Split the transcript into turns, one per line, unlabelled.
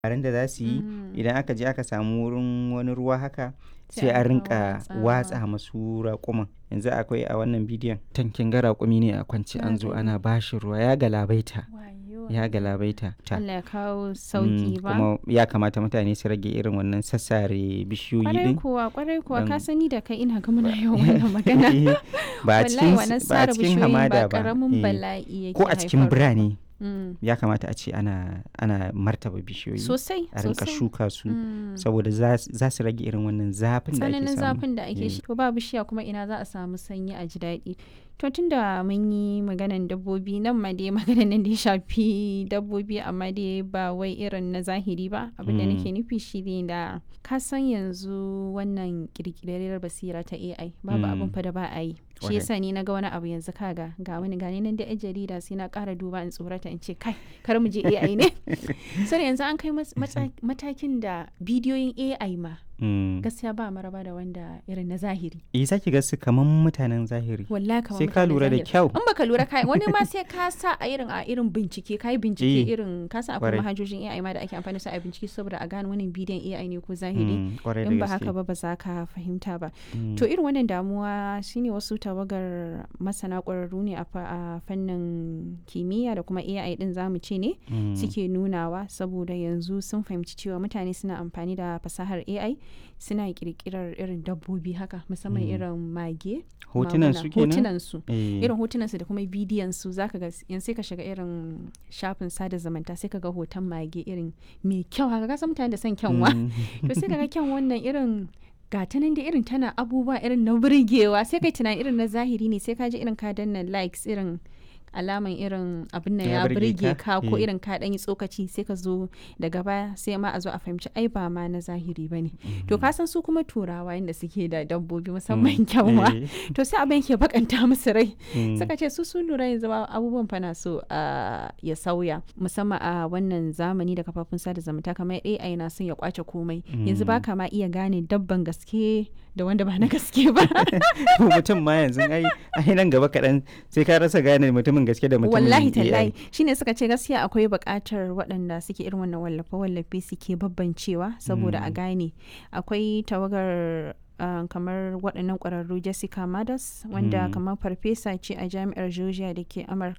labaran da za su yi
Mm.
idan aka je aka samu wurin wani ruwa haka
Sai
sai
a
a
rika
rinka
watsawa.
watsa masu raƙuman yanzu akwai a wannan bidiyon tankin ga raƙumi ne a kwance
Na
an zo
gani.
ana bashi ruwa ya galabaita
Wayo.
ya galabaita ta
Allah ya kawo
Mm,
sauki ba.
kuma ya kamata mutane su rage irin wannan sassare bishiyoyi
Kwarai
din
kuwa, kwarai kuwa, ka
Dan-
sani da kai ina ga muna yawan wannan magana.
ba a
Wallahi
cikin
wannan
ba a
sare
cikin
bishiyoyin
hamada
ba
ba
karamin
eh.
bala'i yake
ko a cikin
haifarwa.
birane
Mm.
ya kamata a ce ana ana martaba bishiyoyi
Sosai,
a rinka
sosai.
shuka su
Mm.
saboda za za su rage irin wannan zafin da ake
tsananin
samu
zafin da ake
Eh.
shi to ba bishiya kuma ina za a samu sanyi a ji daɗi to tunda mun yi maganan dabbobi nan ma dai maganan nan da ya shafi dabbobi amma dai ba wai irin na zahiri ba abin da
Mm.
nake nufi shi ne da ka san yanzu wannan kirkirar basira ta AI babu
Mm.
abin fa da ba a yi shi
Kwarai.
yasa ni na ga wani abu yanzu kaga ga wani gani nan da yan jarida sai na ƙara duba in tsorata in ce kai kar mu je AI ne sai yanzu an kai mas- matsa- matakin da bidiyoyin AI ma
Mm.
gaskiya ba maraba da wanda irin na zahiri
eh zaki ga su kaman mutanen zahiri
wallahi kamar
sai ka
mutanen
lura da
zahiri.
kyau
in baka lura kai wani ma sai ka sa a irin a irin bincike kai bincike
Eh,
irin ka san akwai
kwarai.
manhajojin AI ma da ake amfani da su a bincike saboda a gane wannan bidiyon AI ne ko zahiri
Mm, kwarai da
in ba
gaske.
haka ba ba za ka fahimta ba
Mm.
to irin wannan damuwa shine wasu tawagar masana ƙwararru ne a fa- a fannin kimiyya da kuma AI din zamu ce ne
Mm.
suke nunawa saboda yanzu sun fahimci cewa mutane suna amfani da fasahar AI suna kirkirar irin dabbobi haka musamman
Mm.
irin mage
hotunan
maguna,
su kenan
hotunan su
Eh,
irin hotunan su da kuma bidiyon su zaka ga yanzu sai ka shiga irin shafin sada zumunta sai ka ga hoton mage irin mai kyau haka ka san mutane da son kyanwa
mm.
to sai ka ga kyan wannan irin gata nan da irin tana abubuwa irin na burgewa sai kai tunani irin na zahiri ne sai ka ji irin ka danna likes irin alaman irin abin nan
Ya
ya
burge
burge
ka?
ka ko
Eh.
irin ka dan yi tsokaci sai ka zo daga baya sai ma a zo a fahimci ai ba ma na zahiri bane to ka san su kuma turawa inda suke da dabbobi musamman kyanwa
Eh,
to sai abin ke bakanta musu rai
mm.
suka ce su sun lura yanzu ma abubuwan fa na so a ya sauya musamman a wannan zamani da kafafun sada zumunta kamar AI na son ya kwace komai yanzu ba ka ma iya gane dabban gaske da wanda ba na gaske ba
mutum ma yanzu ai ai nan gaba kaɗan sai ka rasa gane mutumin gaske da mutumin
wallahi
AI.
tallahi shine suka ce gaskiya akwai buƙatar waɗanda suke irin wannan wallafe wallafe suke babbancewa saboda a gane akwai tawagar uh, kamar waɗannan ƙwararru Jessica Madas wanda
Mm.
kamar farfesa ce a jami'ar Georgia da ke Amurka